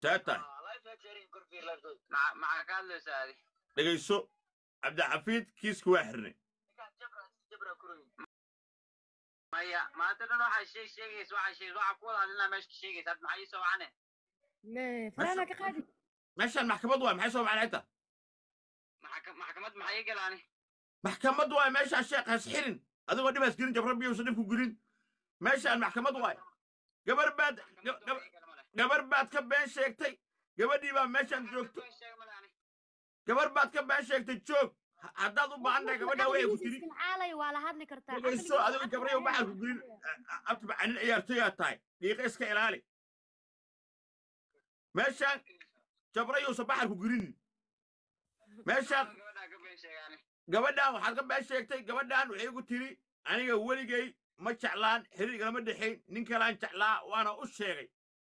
see tahay Maca- maxaa ka hadlaysaa adi dhegayso cabdixafiid kiiska waa xirnay maya maanta dhan waxaa sheeg sheegaysa waxaa sheeg waxaa ku wada hadlinaa meesha ka sheegaysa hadda maxaa ii soo wacane faraana ka qaadi meeshaan maxkamad waay maxay soo macnay ta Maxaka- maxkamad maxaa ii galaani maxkamad waay meeshaan sheekh has xirin adigoo dhibaas gelin jabra biyuusa dhibku gelin meeshaan maxkamad waay gabar baad ga- ga- gabar baad ka been sheegtay gabadhii baa meeshaan joogto gabar baad ka been sheegtay joog Ha- haddaad u baahan tahay gabadhaa waxay ku tiri caalay waa la hadli kartaa dhegayso adigo gabrayo baxal ku gelin abti macanin ciyaartoyaa tahay dhiiqa iska ilaali meeshaan jabrayuusa baxal ku gelinin meeshaan gabadhaan waxaad ka been sheegtay gabadhaan waxay igu tiri aniga weligay ma jeclaan xiriir igalama dhexayn nin kalaan jeclaa waana u sheegay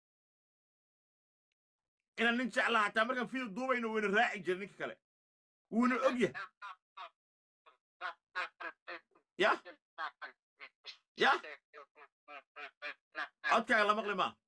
inaan nin jeclaa hataa markaan fiil duubayno wayna raaci jira ninka kale wuuna og yahay ya ya codkaaga la maqli maa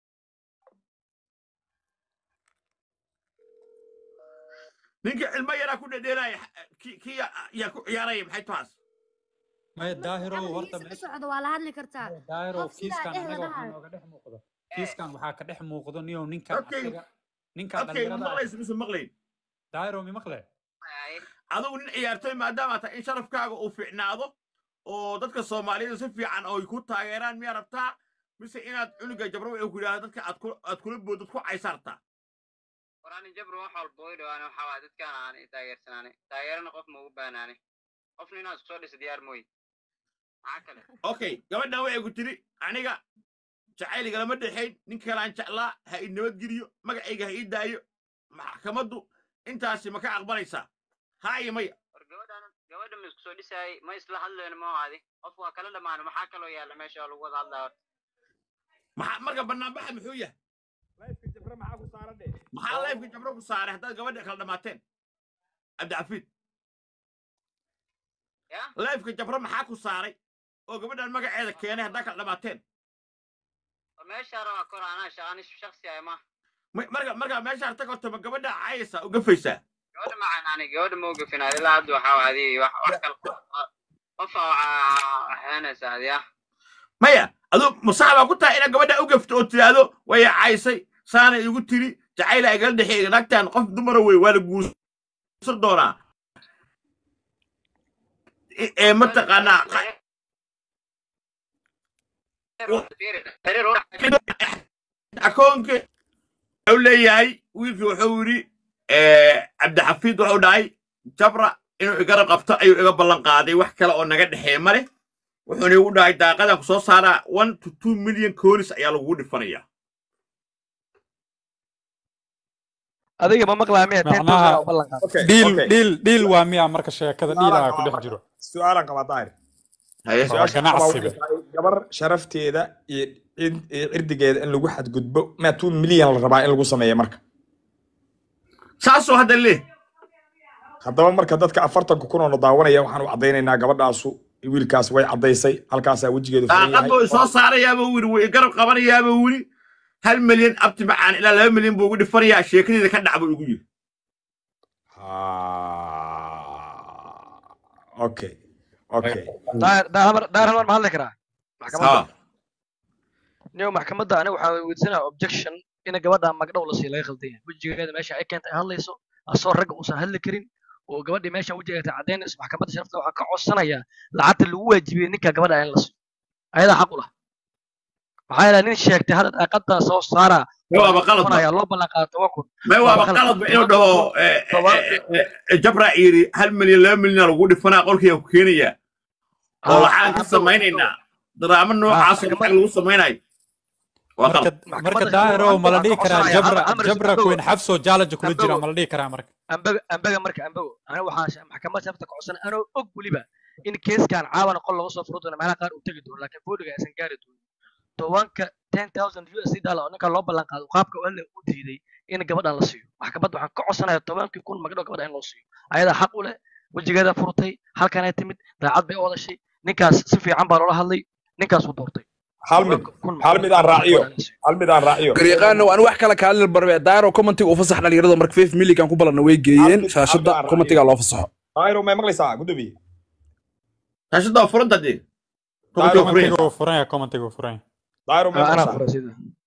ninka cilmo yaraa ku dhedheelaya ki ki yaa ku ciyaaraya maxay taas maya daahirow horta ka meesha socdo waa la hadli kartaa daahirow qof sidaa kiiskan dheh anaga waxaa ladahayo nooga dhex muuqda kiiskan waxaa ka dhex muuqdo niyow ninkan Okay. asaga ninkan codkayga dhalinyarada ah maqlaysa mise maqlayn daahirow mi maqle adigu nin ciyaartoy maadaama tahay in sharafkaaga uu fiicnaado oo dadka soomaaliyeed si fiican oo ay ku taageeraan miyaa rabtaa mise inaad cunuga jabro wuxuu ku yidhahda dadka aad ku- aad kula boodad ku caysartaa warani jabru wax walba way dhawaane waxaa waay dadkaan aan i taageersanaane taageerana qof ma ugu baanaane qofna inaan isku soo dhisa diyaar mooye maxaa kale okay gabadhan waxay ku tiri aniga jacayligalama dhexayn ninka kalaan jeclaa ha i nabadgeliyo magacayga ha ii daayo maxkamaddu intaasi ma ka aqbalaysaa haa iyo maya war gabadhan gabadha ma isku soo dhisaayay ma isla hadlayno ma adi qof waa kala dhammaano maxaa kaloo yaalla meesha oo lagu wada hadlaa horta maxaa marka banaanbaxa muxuu yahay maxaa leefka jabro ku saaray haddaad gabadha kala dhammaateen cabdicafiid ya leefka jabro maxaa ku saaray oo gabadhan magaceeda keenay haddaa kala dhammaateen war meeshaa rabaa kor anaa shaqani shaksi ay ma Ma- marka marka meeshaan tag horta ma gabadha caayaysaa u gafaysaa gabadha macaan ani gabadha ma ogafin adi ilaa hadda waxaa adi wax wax kal qofa waxeenaysa adi ah maya adu masax baa ku tahay inaad gabadha u gafto oo tidhaahdo way caysay saana igu tiri jacayla igala dhexeeya naagtan qof dumara wey waa la guursan doonaa E- ee mataqaanaa qa- xiriir u akoonka wuxuu leeyahay wiilkii wuxuu yidhi cabdixafiid wuxuu dhahay jabra inuu igara qabto ayuu iga ballan qaaday wax kale oo naga dhexeeya male wuxuuna igu dhahay daaqadan ku soo saaraa one to two million koonis ayaa lagugu dhifanayaa adiga ma maqlaa miya ten Macnaha- thousand oo ballan qaad Okay, dhiil okay. dhiil dhiil waa miya marka sheekada Su'aalaan dhiilaha ku qabaa dhex marka. jiro Su'aalaan qabaa daahir. Haye. Su'aasha ganacsiga. qabaa waxay tahay gabar sharafteeda iyo cid- iyo cirdigeeda in lagu xadgudbo ma two milyan la rabaa in lagu sameeyo marka saasoo hadda leh haddaba marka dadka afartanka kun oo na daawanaya waxaan u caddaynaynaa gabadhaasu wiilkaas way caddaysay halkaasaa wejigeedu furan daaqad buu yahay isoo saarayaaba wili way garab qabanayaaba wili hal milyan abti macaan ilaa laba milyan buu ugu dhifanayaa sheekadeeda ka dhac buu igu yiri Ah, okay okay daahir daahir daahir hal mar ma hadli karaa maxkamadda Ha. niyo maxkamadda aniga waxaa weydiisanaya objection in gabadha magdhow la siiyo laga khaldan yahay wejigeeda meesha ay keenta ay hadlayso asoo ragga uusan hadli karin oo gabadhii meesha wejigeeda cadaynayso maxkamadda sharafta waxaa ka codsanayaa lacagta lagu waajibiyey ninka gabadha in la siiyo ayadaa xaq u lah maxaa yeelay nin sheegtay hadda daaqada soo saara May waaba qalad ba. doonaya loo ballan qaado toban kun may waaba qalad. qalad ba inuu dhaho eh, eh, eh, eh, jabra yiri hal milyan laba milyan lagu dhifanaa qolkiiaan ku keenayaa oo lacaan ka samaynaynaa daraamo noocaasoo lacag lagu samaynayo waa marka qalad marka maxkamadda daahiro sharafta ma la waxaa dhihi ka karaa codsanaya jabra amar jabra ambago kuwen xabsoo jaalaja kula jira ambago ma la dhihi karaa marka ambaga ambaga marka ambago aniga waxaa maxkamadda sharafta ka codsanaya anoo og weliba in keeskan caawana qol laga soo furo doono meelaha qaar uu tegi doono laakiin boodiga aysan gaari doonin tobanka ten thousand u s d dollar oo ninka loo ballan qaado qaabka oo alle u diiday in gabadhan la siiyo maxkamadda waxaan ka codsanaya tobankii kun magdhow gabadha in loo siiyo ayadaa xaq u leh wejigeeda furtay halkanay timid daacad bay u hadashay ninkaas si fiican baa loola hadlay ninkaas uu doortay hal mid hal mid aan raaciyo hal mid aan raaciyo garyaqaano aan wax kala kaalin barbe daaro commentiga u fasax dhalinyarada marka fif milligan ku balanna way geeyeen Hal mid- shaashada hal mid aan commentiga loo fasaxo daahiro may maqlaysaa gudoomiye shaashada waa furanta dee Daahiro, commentiga uu furan yahay commentiga uu furan yahay daahiro may anaa maqlaysaa fura sida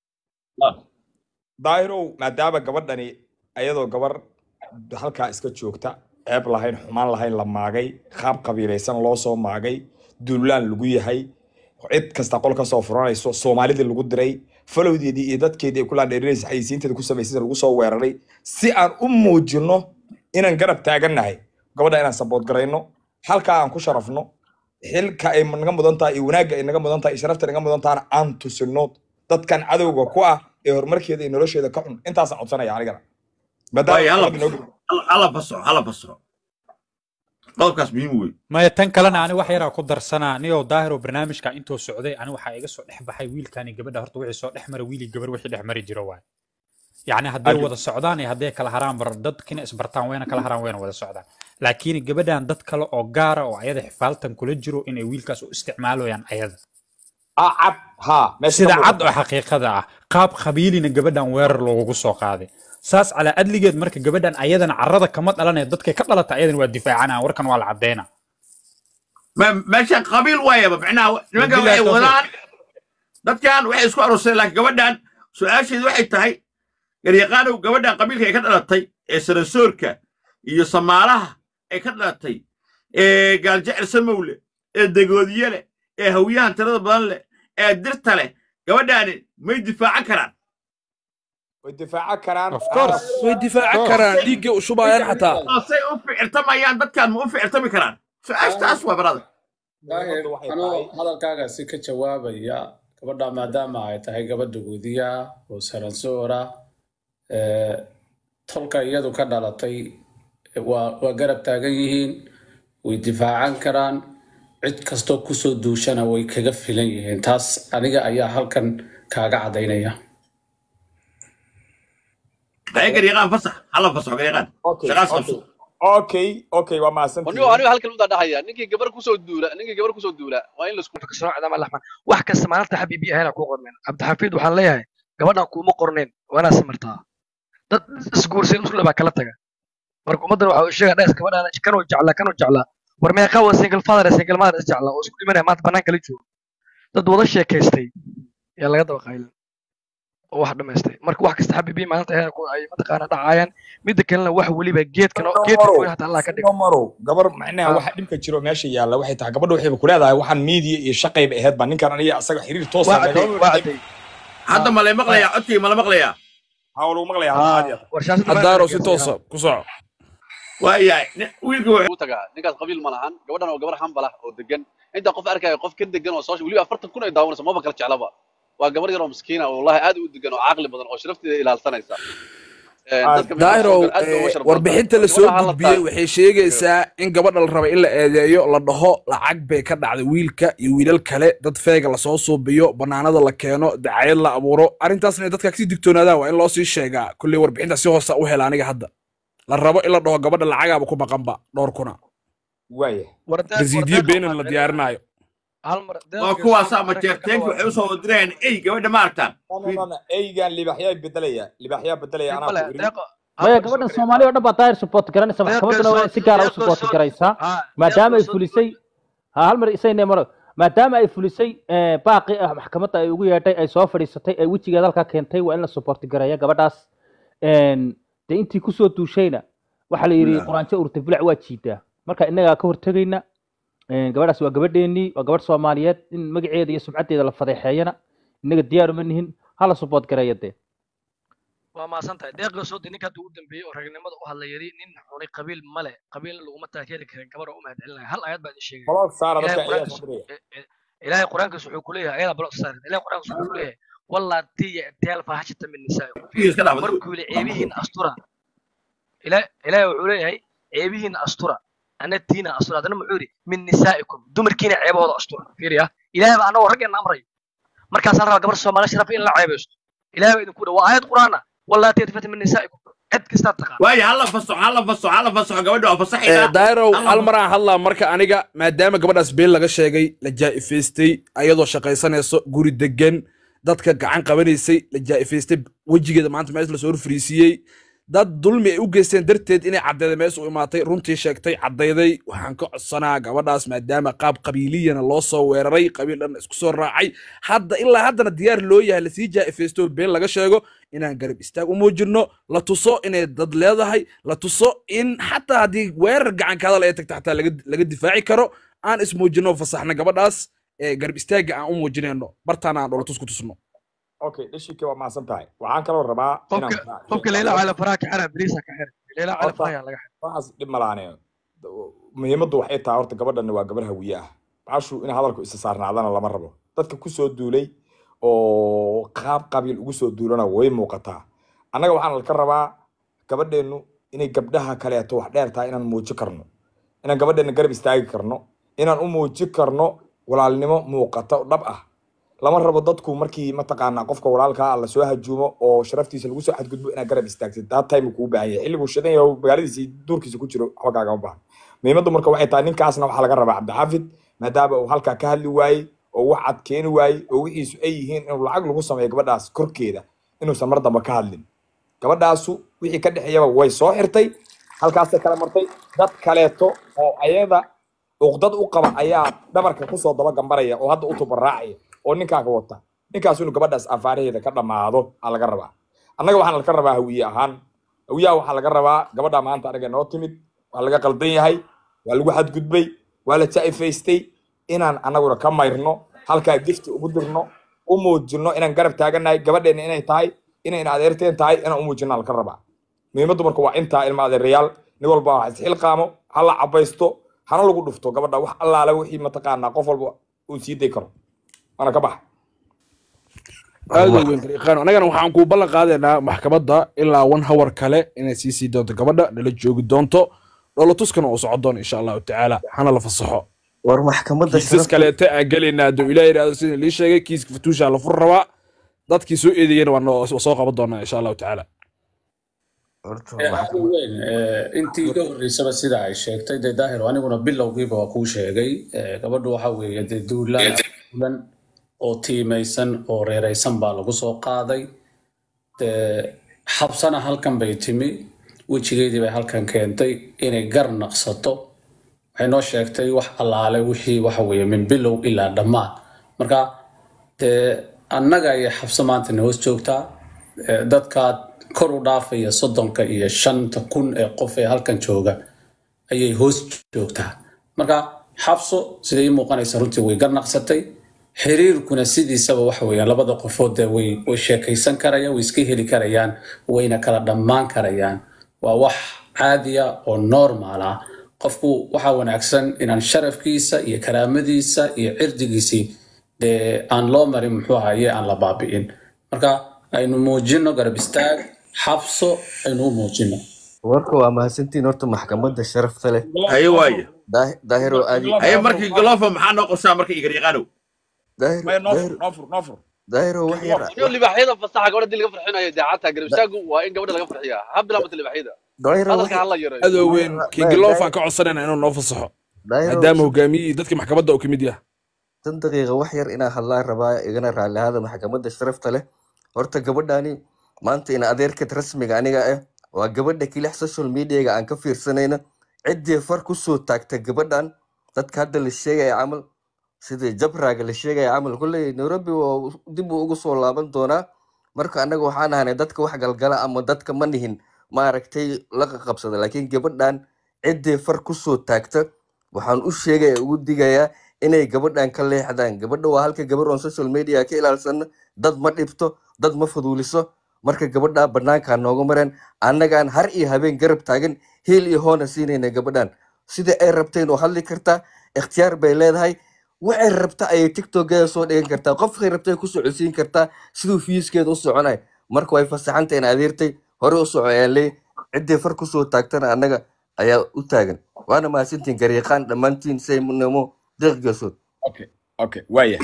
daahirow maadaama gabadhani ayadoo gabar halkaa iska joogta ceeb lahayn xumaan lahayn la maagay qaab qabiilaysan loo soo maagay duulaan lagu yahay cid kasta qol kasoo furanayso soomaalidii lagu diray falowdeedii iyo dadkeedii ay ku laandheerinaysa xayisiinteeda ku samaysay lagu soo weeraray si aan u muujino inaan garab taagannahay gabadha inaan sabood garayno halkaa aan ku sharafno xilka ay naga mudan tahay iyo wanaagga ay naga mudan tahay iyo sharafta naga mudan tahana aan tusino dadkan cadowga ku ah ee horumarkeeda iyo nolosheeda ka xun intaasaan codsanaya anigana Waayo, hala Maadaama gabadha Hala- hala fasaxo hala fasaxo qodobkaas muhiim wey maya tan kalena ani wax yaraa ku darsanaa niyoo daahiro barnaamijka intuu socday ani waxaa iga soo dhex baxay wiilkani gabadha horta wixii soo dhex mara wiili gabar wixii dhex mari jiro waay yacni hadday Adi- wada socdaan iyo hadday kala haraan bar dadkina isbartaan wayna kala haraan wayna wada socdaan laakiin gabadhan dad kale oo gaara oo ayada xifaaltan kula jiro inay wiilkaas u isticmaalayaan ayada ah cad ha meesha sida ka cad muuqata. oo xaqiiqada ah qaab qabiilina gabadhan weerar loogu soo qaaday saas calaa adligeed marka gabadhan ayadana carrada kama dhalanaya dadkay ka dhalata ayadana waa difaacana warkan waa la cadeyna Ma- meeshan qabiil waayaba macnaha nimankan Wabillahi waxay tawfiiq. wadaan dadkan waxay isku arooseen laakiin gabadhan su-aasheedu waxay tahay garyaqaanow gabadhan qabiilka ay ka dhalatay ee sarasoorka iyo samaalaha ay ka dhalatay ee gaaljecel samowle ee degoodiye leh ee hawyahan tirada badan leh ee dirta leh gabadhaani may difaacan karaan way difaacan karaan Of course. way difaacan karaan dhiiggay u shubayaan xataa say u ficirtamayaan dadkan ma u ficirtami karaan su-aashtaas waa barada daahir Gabadhu waxay anuu tahay- hadalkaagaasi ka jawaabaya gabadha maadaama ay tahay gabadha guudiya oo saransoora ee, tolka iyadu ka dhalatay waa waa garab taagan yihiin way difaacan karaan cid kastoo kusoo duushana way kaga filan yihiin taas aniga ayaa halkan kaaga cadaynaya ay garyaqaan fasax hala fasaxo garyaqaan Okay, shaqaas okay. qabso okay okay waa anigo mahadsantihiin anigo halkan u dhahaya ninkii gabar kusoo duula ninkii gabar kusoo duula waa in laisku kasoo cadaama laxman wax kasta maalinta xabiibi ahayna ku qorneen cabdixafiid waxaan leeyahay gabadhan kuuma qorneen waa inaad samartaa dad isguursayn muslim baa kala taga marka ummaddan waxa uu sheegaya dhes gabadhan kanuu jeclaa kanuu jeclaa war meeqa waa single father single mother is jeclaa oo isku dhimanaya maanta banaanka la joogo dad wada sheekaystay yaa laga daba qaylin oo wax dhamaystay marka wax kasta xabiibi maalinta ahayna ku ay mataqaana dhacaayaan midda kalena wax weliba geedkan oo- geedkan weyn hataa allah ka dhigo marow gabar macnaha Ah. waxa dhibka jiro meesha yaalla waxay tahay gabadha waxayba ku leedahay waxaan media iyo shaqayba ahayd baa ninkan aniga asaga xiriir toos waa caday waa caday hadda ma la maqlayaa codkii ma la maqlayaa hawlu maqlaya caadi ah warshaashada daaro si toosa ku soco waayahay nin- wiilka wuxuu u tagaa ninkaas qabiil ma lahan gabadhan oo gabar hambala oo degan inta qof arkaya qof ka degan oo soo weliba afartan kun ay daawanayso maba kala jeclaba waa gabar yar oo miskiina oo wallahi aad u degan oo caqli badan oo sharafteeda ilaalsanaysa Ee, Ah, dadka meesha daahiro soo gala aad bay uga sharaf badan warbixinta tahay. la soo Gabadha ha la gudbiyey taag- waxay sheegaysaa in gabadha la raba in la eedeeyo la dhaho lacag bay ka dhacday wiilka iyo wiilal kale dad feega lasoo suubiyo banaanada la keeno dacayad la abuuro arrintaasna inay dadka kasii digtoonaadaan waa in loo sii sheegaa kulley warbixinta si hoosa u hela aniga hadda la rabo in la dhaho gabadha lacagaaba ku maqanba dhowr kuna waaya rasiidiyo beenan la diyaarinaayo hal mar waa kuwaasaa majeerteenka waxay usoo wadirayaan ey gabadha ma aragtaan eygan libaxyaa bedelaya libaxyaa bedelaya anaa ku iri maya gabadhan soomaali oo dhan baa daahir support garanaysa maxkamadduna waa in si gaara u support garaysaa maadaama ay fulisay ha hal mar isayne maro maadaama ay fulisay eh, baaqi ah maxkamadda ay ugu yeedhay ay soo fadhiisatay ay wejigeeda halkaa keentay waa in la support gareeya gabadhaas En, dee intii kusoo duushayna waxaa la yidhi quraanjo urta bilac waa jiidaa marka innagaa ka hortegayna En, gabadhaas waa gabadheennii waa gabadh soomaaliyeed in magaceeda iyo sumcaddeeda la fadeexeeyana innaga diyaar uma nihin hala support gareeya dee waa maasan tahay deeqa soo de ninka hadda ugu dambeeyey oo ragnimada u hadla yari nin xunay qabiil male qabiilna laguma taageeri karin gabar oo u mahadcelinaya hal ayad baa idin sheegay baloog saara dadka ilaahay ayaa quraankiisa soo diraya ilaahay quraankiisa wuxuu kuleeyahay ayada balo saarin ilaahay quraankiisa wuxuu kuleeyahay wallaati ya'tiyaal faahishata min nisaa'ikum iska dhaaf markuu yidhi ceebihiina astura Ilaa- ilaahay wuxuu leeyahay ceebihiina astura ana tiina astura haddana muxuu yidhi min nisaa'ikum dumarkiina ceebahooda astura fiiriya ilaahay baa anagoo raggeena amray markaasaa rabaa gabar soomaali sharaf in la ceebaysto ilaahay baa idinku dha waa aayad qur'aana wallaati yatfata min nisaa'ikum cid kastaa taqaan waayo hala fasaxo hala fasaxo hala fasaxo gabadha waa fasaxaynaa dairow Hala hal fasaxo. maraan hadlaa marka aniga maadaama gabadhaas been laga sheegay la jaa'ifaystay ayadoo shaqaysanayso guri degan dadka gacan qabanaysay la jaa'ifaystay wejigeeda maanta meesha lasoo horfariisiiyey dad dulmi ay u geysteen darteed inay caddeeda meesha u imaatay runtii sheegtay caddayday waxaan ka codsanaa gabadhaas maadaama qaab qabiiliyana loo soo weeraray qabiil dhan isku soo raacay hadda ilaa haddana diyaar loo yahay lasii jaa'ifaysto been laga sheego inaan garab istaag u muujinno la tuso inay dad leedahay la tuso in xataa haddii weerar gacanka hadal ay tagta xataa laga laga difaaci karo aan ismuujinno fasaxna gabadhaas ee garab istaagga aan u muujinayno bartaana aan dholatus ku tusno okay dhishike waa mahadsan tahay waxaan kaloo rabaa inaan qofka qofka leila cala faraha ka xira bariisa ka xira leila cala Horta- faraha laga xira waxaas dhib malaane muhiimaddu waxay tahay horta gabadhan waa gabar hawiye ah baashu in hadalku isa saarnaadana lama rabo dadka ku soo duulay oo qaab qabiil ugu soo duulana way muuqataa annaga waxaan ka rabaa gabadheennu inay gabdhaha kaleeto wax dheer tahay inaan muuji karno inaan gabadheenna garab istaagi karno inaan u muuji karno walaalnimo muuqata dhab ah lama rabo dadku markii mataqaanaa qofka walaalkaa ah lasoo hajuumo oo sharaftiisa lagu soo xadgudbo inaad garab istaagtid that time kuu baahan yahay xilliguu shidan yahay oo magaaladiisa iyo duurkiisa ku jiro waxba kaagama baahan muhiimaddu marka waxay tahay ninkaasna waxaa laga rabaa cabdixaafid maadaama uu halkaa ka hadli waayey oo wax cad keeni waayey oo wixiisu ay yihiin inuu lacag lagu sameeyo gabadhaas korkeeda inuusan mar dambe ka hadlin gabadhaasu wixii ka dhexeeyaba way soo xirtay halkaasay kala martay dad kaleeto oo ayada uqdad u qaba ayaa dhabarka kusoo daba gambaraya oo hadda u tubaraacaya oo ninkaaga wata ninkaas inuu gabadhaas afaaraheeda ka dhammaado aa laga rabaa annaga waxaan laga rabaa hawiye ahaan hawiyaha waxaa laga rabaa gabadha maanta anaga noo timid waa laga qaldan yahay waa lagu xadgudbay waa la jaa'ifaystay inaan anaguna ka mayrno halkaa gifti ugu dirno u muujino inaan garab taagannahay gabadheena inay tahay inayna adeerteen tahay inaan u muujino laga rabaa muhiimaddu marka waa intaa ilma adeerayaal nin walba wax isxilqaamo ha la cabaysto hana lagu dhufto gabadha wax allaale wixii mataqaanaa qof walba uu sii day karo waana ka baxa aad u weyn dariiqaan annagana waxaan kuu ballan qaadaynaa maxkamadda ilaa one hour kale inay sii sii doonto gabadha nala joogi doonto dholatuskana uu socon doono insha allahu tacaala hana la fasaxo war maxkamadda kiisas sharafta kaleete aan gelaynaa hadduu ilaah yidhaahdo sidii lii sheegay kiiska fatuusha la fur rabaa dadkii soo eedeeyena waa noo- waa soo qaban doonaa insha allahu tacaala horta Eh, maxkamad aad u weyn eh, intii ka horreysaba sida ay sheegtay dee daahir aniguna bilowgiiba waa kuu sheegay eh, gabadhu waxa weeye dee duulaan duulan oo tiimaysan oo reeraysan baa lagu soo qaaday dee xabsana halkan bay timi wejigeedii bay halkan keentay inay gar naqsato waxay noo sheegtay wax allaale wixii waxa weeye min bilow ilaa dhammaan marka dee annaga ayay xabso maanta na hoos joogtaa Eh, dadkaad kor u dhaafaya soddonka iyo shanta kun ee qof ee halkan jooga ayay hoos joogtaa marka xabso siday ii muuqanaysa runtii way garnaqsatay xiriirkuna sidiisaba waxa weeyaan labada qofood dee way way sheekaysan karayaan way iska heli karayaan wayna kala dhammaan karayaan waa wax caadiya oo normal ah qofku waxaa wanaagsan inaan sharafkiisa iyo karaamadiisa iyo cirdigiisii dee aan loo marin muxuu ahaye aan la baabi'in marka aynu muujino garab istaag xabso aynu u muujino warka waa mahadsantiin horta maxkamadda sharafta leh haye waaye Daah- daahiro aadi haye markii galoofa maxaa noo qorshaa marka igaryaqaanow daahiro maya noo fur daahiro noo fur noo fur daahiro wax yar iyo libaaxyada fasaxa gabadha dii laga farxinayo daacadta garab istaagu waa in gabadha laga farxiyaa ha bilaabata libaaxyada daahiro wax hadalka hala yareeyo adoo weyn maya kingiloofaan daahiro ka codsanayna inuu noo fasaxo daahiro maadaama hogaamiyihii dadkii maxkamadda uu ka mid yahay tan daqiiqa wax yar inaan hadlaan rabaa igana raalli ahaada maxkamadda sharafta leh horta gabadhani maanta in adeerkad rasmiga aniga ah waa gabadha kilix social mediaga aan ka fiirsanayna ciddii far kusoo taagta gabadhan dadka hadda la sheegaya camal sida jabraaga la sheegaya camal kulley nairobi waa dib uu ugu soo laaban doonaa marka annaga waxaan ahanay dadka wax galgala ama dadka ma nihin maaragtay la qabsada laakiin gabadhan ciddii far kusoo taagta waxaan u sheegaya ugu digayaa inay gabadhan ka leexdaan gabadha waa halka gabar on social media ka ilaalsana dad ma dhibto dad ma fuduuliso marka gabadha banaankaa nooga mareen annagaan har iyo habeen garab taagan hiil iyo hoona siinayna gabadhan sida ay rabteen oo hadli kartaa ikhtiyaar bay leedahay waxay rabta ayay tiktokeeda soo dhigan kartaa qofkay rabtay ku socodsiin kartaa siduu fiiskeeda u soconay marka way fasaxanta in adeertay hore u soco ayaan leey ciddii far kusoo taagtana annaga ayaa u taagan waana mahadsantiin garyaqaan dhammaantiin saynamo deeq geesood okay okay waaya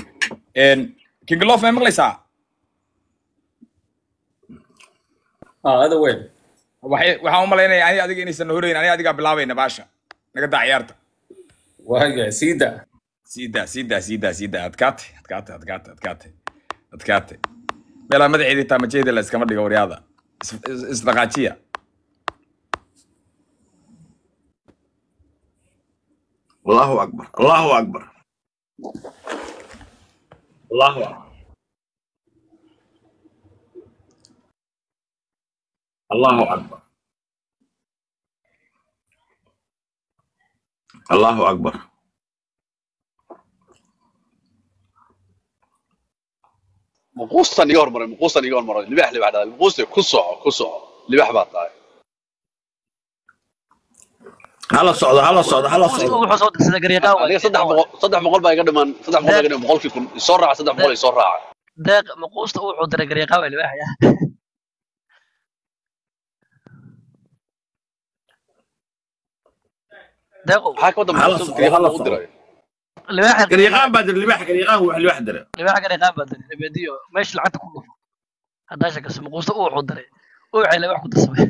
kingilof may maqlaysaa ah ada weyn waxay- waxaan u malaynaya ani adiga inaysan na horeyn ani adigaa bilaabayna baasha naga daa ciyaarta waaga siida siidaa siidaa siidaa siidaa adkaate adkaate adkaate adkaate adkaate meelaa madaxeedii taamajeeda la iskama dhigo waryaada Is- is- isdhaqaajiya allahu akbar allahu akbar allahu akbar allahu akbar allahu akbar muquustan iga hormaray muquustan iga hormaray libax libax dhalay muquuste ku soco ku soco libax baa tahay hala socdo hala socdo hala Muquusta socdo wuxuu soo dirsaday garyaqaan waay. aniga saddex boqol saddex boqol baa iga dhiman saddex boqol baa iga dhiman boqolkii kun isoo raaca saddex boqol isoo raaca deeq muquusta wuxuu diray garyaqaan waay libaaxaya deeqo maxaa ka wada hala muquusta socdo garyaqaan hala lagu socdo diray libaaxa garyaqaan baa dir libax garyaqaan wax libax dira libaaxa garyaqaan baa diray ebediyo meesha lacagta ku dhufo haddaa shakayso muquusta wuxuu diray wuxuu libax ku darsamay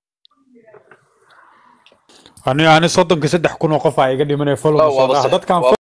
ani ani soddonka saddex kun oo qof aa iga dhimanaya follow waaba soo sax dadkan waa